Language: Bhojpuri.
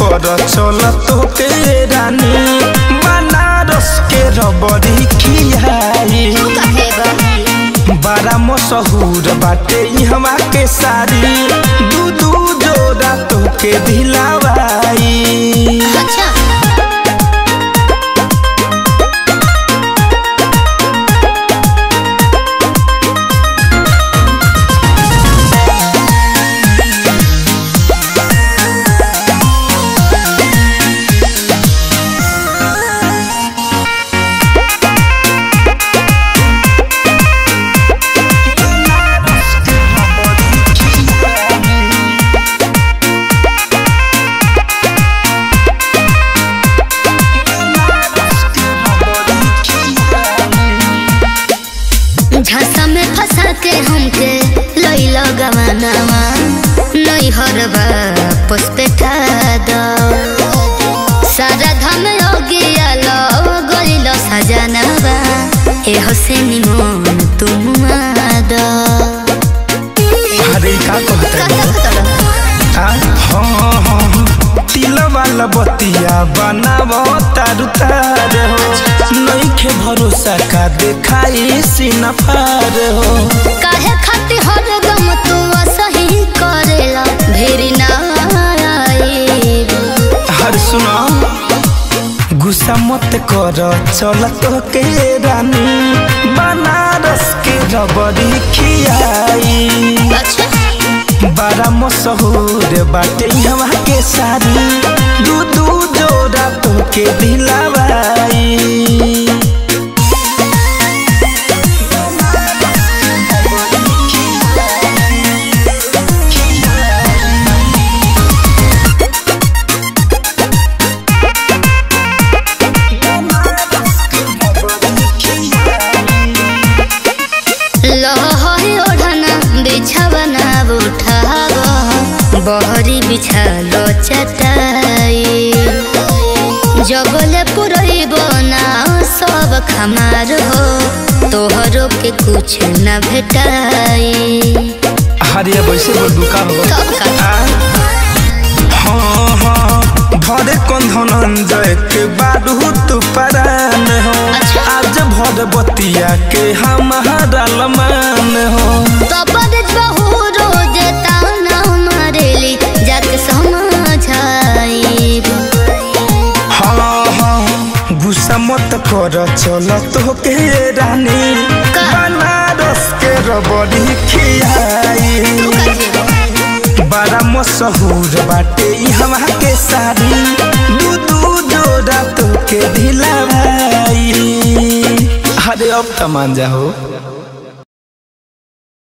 कर चल तो के रानी बनारस के रबड़ी खियाई तू काहे बा बड़ा मशहूर बाटे इहवा के साड़ी दू दू जोड़ा तो के दिलावाई अच्छा झांसा में फंसा के हमके लइल गवानावा नहीं हरबा पुष्पेठा दो सारा धम हो गया लो गइल सजनावा ए हसेनी मन तुम दो अरे का कहते कता कता हाँ हाँ तिल वाला बतिया बनाव तारू तार हो नइखे भरोसा का देखाई सिनफार हो काहे खाती हर गम तू सही करेला भेरी ना आईब हर सुनो गुस्सा मत कर चल तो के रानी बनारस के रबड़ी खियाई अच्छा बड़ा मशहूर बाटे हवा के साड़ी दू दू जोड़ा तो के दिलावाई लहरी ओढ़ना बिछवना उठाव बहरी बिछालो चटाई जबले पुरैब ना सब खमार हो तोहरो के कुछ न भेटाई हरिया वैसे बोल दुका हो तब का हाँ हाँ भरे कंधनंजय के बारू तू परान हो अच्छा। आज भर बतिया के हमारा लमान हो तबद बहु रोज ताना मारेली जाके समझाइब हाँ हाँ गुस्सा मत कर चल तो के रानी का? बनारस के रबड़ी खियाई तू काहे बा? बड़ा मशहूर बाटे इहवा के साड़ी दू दू जोड़ा तो के दिलावाई अरे अब तमान जा हो